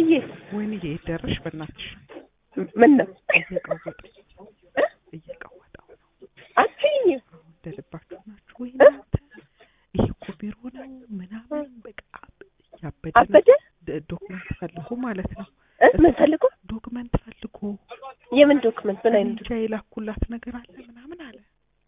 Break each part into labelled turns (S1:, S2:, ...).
S1: ወይዬ
S2: ወይንዬ የት ደረሽ? በእናትሽ
S1: ምን ነው
S2: እየቀወጠኝ እየቀወጠው ነው።
S1: አትይኝ
S2: እንደ ልባችሁ ናችሁ ወይ እናንተ? ይሄ እኮ ቢሮ ነው ምናምን በቃ ያበደ ነው።
S1: አበደ
S2: ድ- ዶክመንት ፈልጎ ማለት ነው።
S1: እ? ምን ፈልጎ
S2: ዶክመንት ፈልጎ
S1: የምን ዶክመንት ምን አይነት
S2: እንጃ የላኩላት ነገር አለ ምናምን አለ።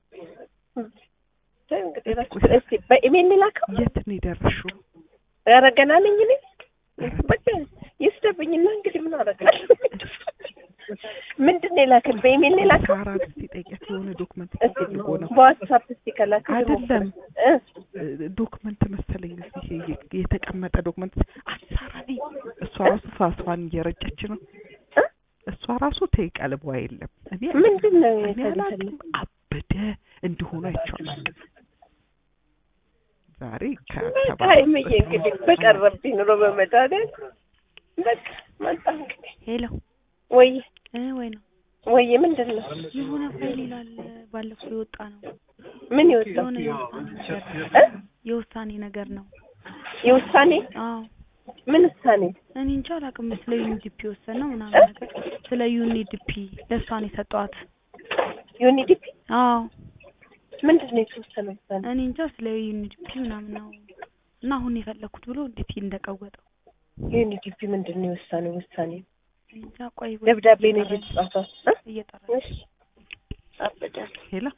S1: ተይው እንግዲህ እራሱ እስኪ በኢሜል ላከው
S2: የት ነው የደረሽው?
S1: ኧረ ገና ነኝ እኔ በቃ ይስደብኝና እንግዲህ ምን አደርጋለሁ ምንድን ነው የላከል በኢሜል ነው የላከው
S2: ሳራ እስኪ ጠይቂያት የሆነ ዶክመንት
S1: እስኪ
S2: ፈልጎ ነው
S1: በዋትሳፕ እስኪ ከላከ
S2: አይደለም
S1: እ
S2: እ፣ ዶክመንት መሰለኝ እዚህ የ- የተቀመጠ ዶክመንት አሳራ ነኝ። እሷ ራሱ ፋሷን እየረጨች ነው።
S1: እ?
S2: እሷ ራሱ ተይ ቀልቧ የለም። እኔ
S1: ምንድን ነው
S2: እኔ
S1: የተለፈለ
S2: አላውቅም። አበደ እንዲሆኑ አይቼዋለሁ። ዛሬ ከተባለ
S1: ሀይምዬ እንግዲህ በቀረብኝ ኑሮ በመድኃኒዓለም በቃ መጣ እንግዲህ
S3: ሄሎ
S1: ወይ
S3: እ ወይ ነው
S1: ወይ ምንድን ነው
S3: የሆነ ፋይል ይላል ባለፈው የወጣ ነው
S1: ምን ይወጣው
S3: የሆነ የውሳኔ ነገር
S1: እ?
S3: የውሳኔ ነገር ነው
S1: የውሳኔ
S3: አዎ
S1: ምን ውሳኔ
S3: እኔ እንጃ አላውቅም ስለ ዩኒዲፒ ወሰን ነው ምናምን ነገር ስለ ዩኒዲፒ ለእሷን የሰጠዋት
S1: ዩኒዲፒ
S3: አዎ
S1: ምንድን ነው የተወሰነ ውሳኔ
S3: እኔ እንጃ ስለ ዩኒዲፒ ምናምን ነው እና አሁን የፈለኩት ብሎ እንዴት እንደቀወጠው
S1: ዩኒዲፒ ምንድን ነው የውሳኔ ውሳኔ
S3: እኔ እንጃ ቆይ
S1: ደብዳቤ ነው እየተጻፈው እ?
S3: እየጠራ
S1: እሺ አበዳል
S2: ሄላ